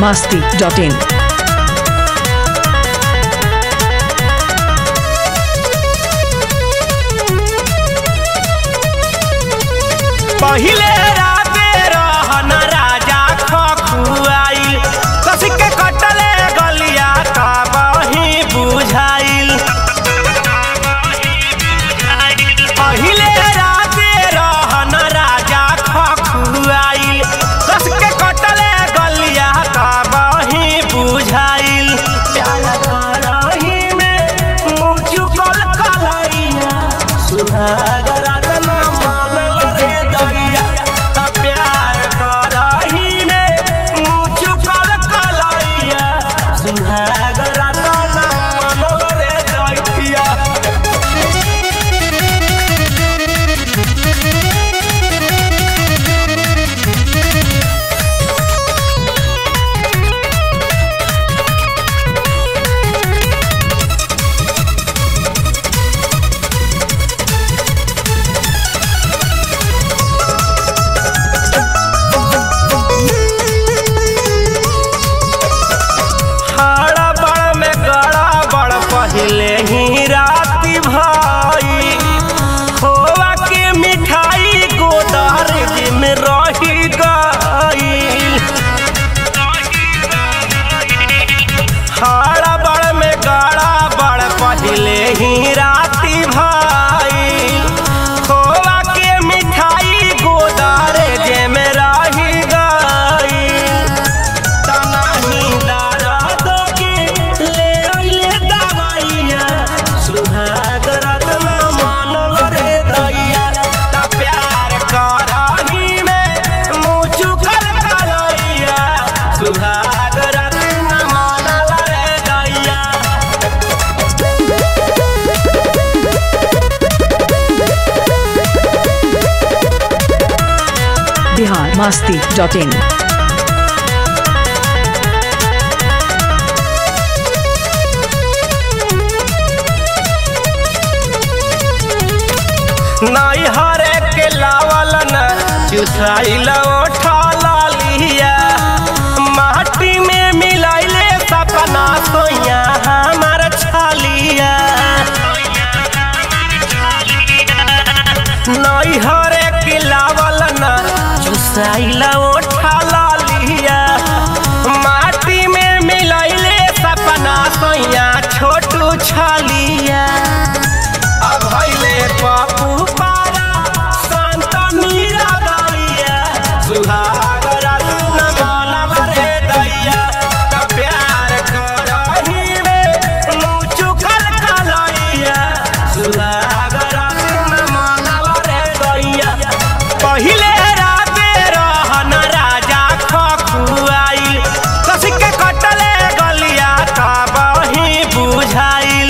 masti.in. पहिले राते रहन राजा खखुआइल कसी के कटले गलिया का बही बुझाइल पहिले राते रहन राजा खखुआइल कस के कटले गलिया का बही बुझाइल प्यार करही में मुँह चुकल कलैया सुहागरा तना मानल रे दैया त प्यार करही में मुँह चुकल कलैया सुहागरा तना मानल रे दैया हाड़ा बड़ में गड़ा बड़ पहले ही राती भाई खोवा के मिठाई गोदार में रही गई हाड़ा बड़ में गड़ा बड़ पहले ही राती भाई खोवा के मिठाई गोदार जे में रही गई तनाही दर्द के ले अइले दवाइया सुहाग रत्न मानल रे दैया त प्यार करही में मुँह चुकल कलैया सुहाग रत्न मानल रे दैया Bihar masti.in. नाई हरे के लावल न चुसाइल ओठा लालिया माटी में मिलाइले सपना सोया हमार छालिया नाई हरे के लावल न चुसाइल ओठा लालिया माटी में मिलाइले सपना सोया छोटू छालिया अभैले पप्पू पारा संत मीरा दलिया सुहाग रत्न मानव रे दैया त प्यार करही में मुँह चुकल कलैया सुहाग रत्न मानव रे दैया पहिले राते रहन राजा खखुआइल कसी के कटले गलिया का बही बुझाइल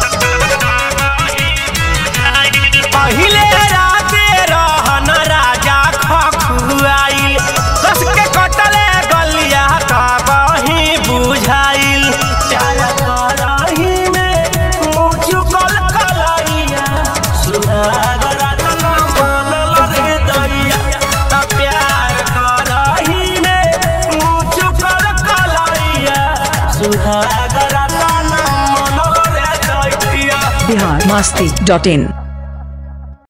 पहिले राते रहन राजा खखुआइल कस के कटले गलिया का बही बुझाइल प्यार करही में मुँह चुकल कलैया सुहाग रत्न मानल रे दैया त प्यार करही में मुँह चुकल कलैया सुहाग रत्न मानल रे दैया Bihar masti.in.